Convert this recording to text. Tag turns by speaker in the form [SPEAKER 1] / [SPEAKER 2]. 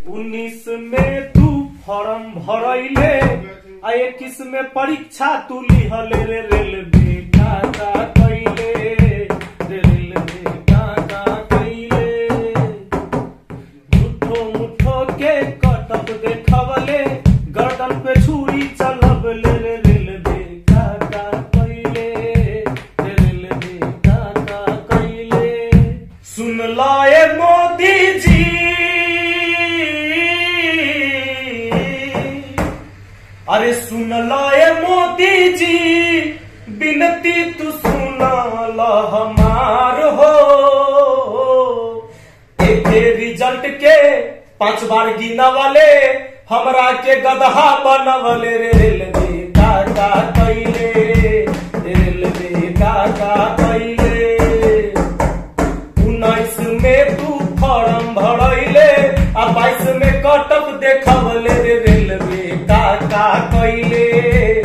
[SPEAKER 1] उन्नीस में तू फॉर्म भरैले आ इक्कीस में परीक्षा तू लिहले रे रेलवे का का कैले रे रेलवे का का कैले झूठो मुठो के कटक देखवले गर्दन पे छुरी चलबले रे रेलवे का का कैले रे रेलवे का का कैले सुन लाए मोदी जी अरे सुन लाए मोदी जी बिनती तू सुना ला हमार हो एक रिजल्ट के पांच बार गिना वाले हमरा के गदहा बनवले रे रेलवे का का कैले रेलवे का का कैले उन्नीस में तू फॉर्म भरैले आ बाईस में कटक देखवले रे रेलवे का का कैले